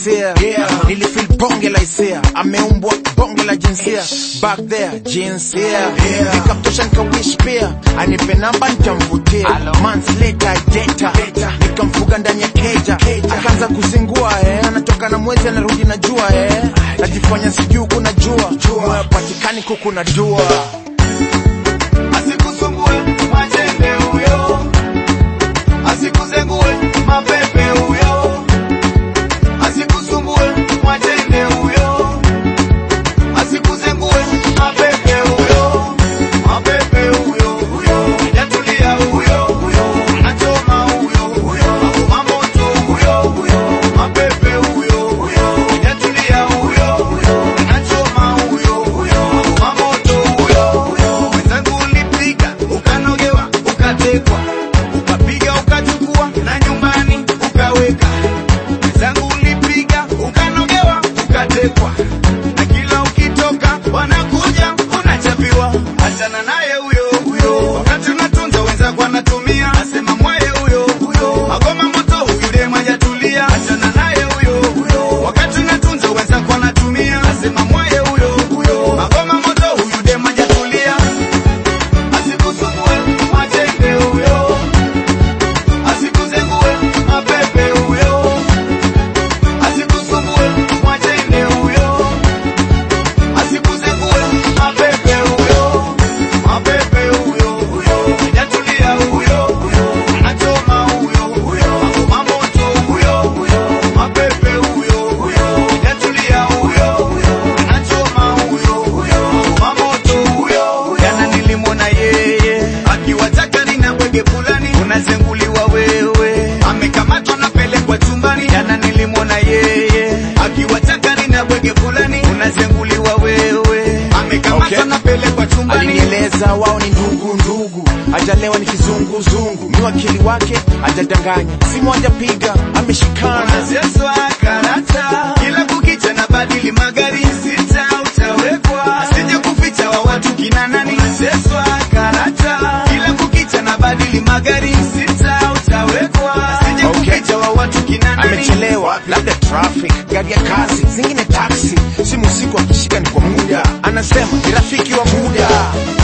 kihisia Yeah. nilifil bonge la hisia ameumbwa bonge la jinsia back there jinsia Yeah. nikamtosha nikawish pia anipe namba nitamvutia months later data nikamfuga ndani ya keja akaanza kuzingua eh. anatoka na mwezi anarudi na jua eh. najifanya sijuu kuna jua moyo patikani kuku na dua Asikusumbue majembe huyo, asikuzengue mapepe huyo, asikusumbue majembe huyo, asikuzengue mapepe huyo, mapepe huyo huyo, hajatulia huyo huyo, anachoma huyo huyo, akoma moto huyo huyo, mapepe huyo huyo, hajatulia huyo huyo, anachoma huyo huyo, akoma moto huyo huyo, wenzangu ulipiga ukanogewa ukatekwa ukapiga ukachukua na nyumbani ukaweka wenzangu ulipiga ukanogewa ukatekwa na kila ukitoka wanakuja unachapiwa achana naye huyo huyo wakati unatunza wenzako anatumia asema mwaye huyo huyo magoma moto huyu dem hajatulia achana naye huyo huyo wakati unatunza wenzako anatumia asema mwaye huyo huyo magoma moto huyu dem hajatulia Asikusumbue majembe huyo, asikuzengue mapepe huyo, asikusumbue majembe huyo, asikuzengue mapepe huyo, mapepe huyo huyo, hajatulia huyo huyo, anachoma huyo huyo, akoma moto huyo huyo, mapepe huyo huyo, hajatulia huyo huyo, anachoma huyo huyo, akoma moto huyo huyo. Jana nilimwona yeye akiwa chakari na bwege fulani, unazenguliwa wewe, amekamatwa napelekwa chumbani. Jana nilimwona yeye akiwa chakari na bwege fulani, unazenguliwa wewe, amekamatwa Okay. napelekwa chumbani. alinieleza wao ni ndugu ndugu hajalewa ni kizunguzungu mi wakili wake hajadanganya simu hajapiga ameshikana Unazeswa karata kila kukicha na badili magari sita utawekwa asije kuficha wa watu kina nani. Unazeswa karata kila kukicha na badili magari sita utawekwa asije Okay. kuficha wa watu kina nani. amechelewa labda traffic gari ya kazi zingine taxi simu usiku akishika ni kwa muda anasema ni rafiki wa muda